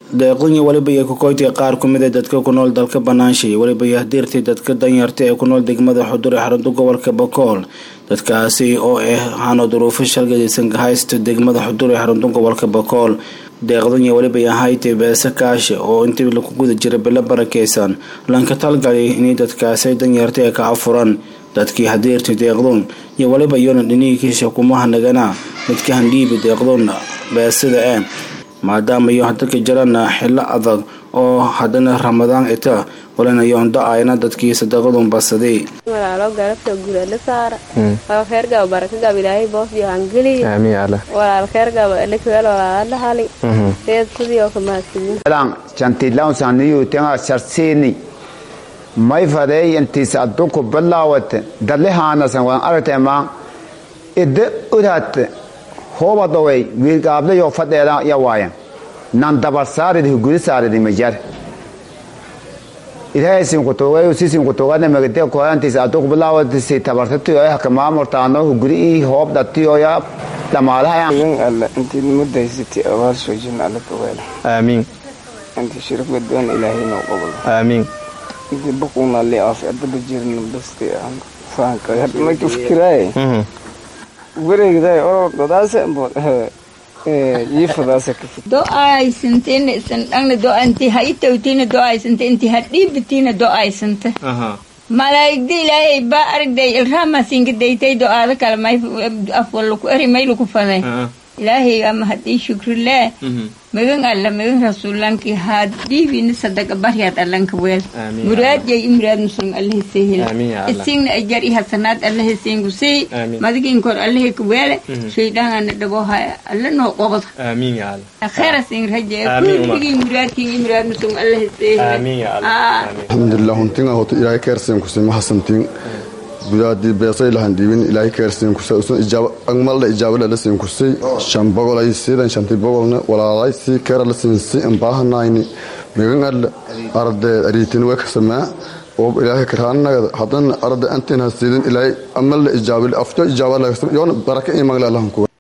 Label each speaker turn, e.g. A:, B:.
A: deeqdanya weliba iyo kokoytiga qaar ku mid ee dadka ku nool dalka banaansha iyo weliba yahdiirtii dadka danyarta ee ku nool degmada xudur ee xarunta gobolka bakool dadkaasi oo ah hano duruufo shalgadaysan haysta degmada xudur ee xarunta gobolka bakool deeqdanya weliba ahaytay beese kaashe oo intii laku guda jira bilo barakeysan lanka talgalay inay dadkaasi danyarta ee ka afuran dadkii hadiirtay deeqdun iyo weliba iyona dhinihikiisa kumaha nagana midka handhiibi deeqdun beesida ee maadaama iyo hadalka jirana xilo adag oo haddana ramadaan ita walinayoon da-ayna dadkii sadaqadun basaday
B: walaalo galabta gurala saara walaal kheer gaba baraka gaba ilaahay boos iyo hangeliya
C: aamiin alle
B: walaal kheer gaba elekaweel walaala hali seed sidii oo kamaadsidin
D: lan jantilan saniyu tenga sarsini may fadey intis aduku bilaawate dalihaanasan waan aragtema ida udat hoobadowey wiilgaablayo fadheeda ya waayan nan dabar saaridi huguri saaridi majar ilaahay sinkutuugay sisinkutuugana magade koyantis aduku bilaawatisi tabartatiyo hakamaamurtaano huguri ii hoob dhatiyoya dhamaalahayan
E: yin alle intii mudaysatay abaal soojin alle kaweela
C: aamiin
E: intii shirka doon ilaahay noo qabalo
C: aamiin
E: intii buquna li af adaba jirna basti aan faanka hadda ma fikiraaye wareegday oror dadaasa yiifadaasa ka fikir
F: do-aysantena isan dhangna do-anti ha i tawtina do-aysanta inti ha dhiibatiina do-aysanta malaa'igda ilaahay baa aragday ilraamasinka daytay do-aado kale may afwalaku eri maylaku faday ilaahay ama haddii shukrilee magan alla magan rasuulanki haad dhiibina sadaqa baryaad allanka weel muraadjay imraad muslim allahasehel isingna ajar i hasanaad allahasengusey madiginkor allaheka weele shaydhaangana dhaboha alla noo qobada khayra sing raje kulligii muraadkin imraad muslim allahasehel
G: alxamdulilah huntinga hoto ilaahay keersen kuse mahasantin gudaadii beesay lahan dhiibin ilaahay keersen kuse usan ijaaba angmalda ijaabala la sen kusay shan bogolay siidan shanti bogolna walaalay si keera la sinsi ambaahanayni megan alle arde ariitin way kasamaa oo ilaahay karaanagada haddana arde antin hasiidin ilaahay amalda ijaabil afjo ijaaba yoona baraka imagla lahan kuwa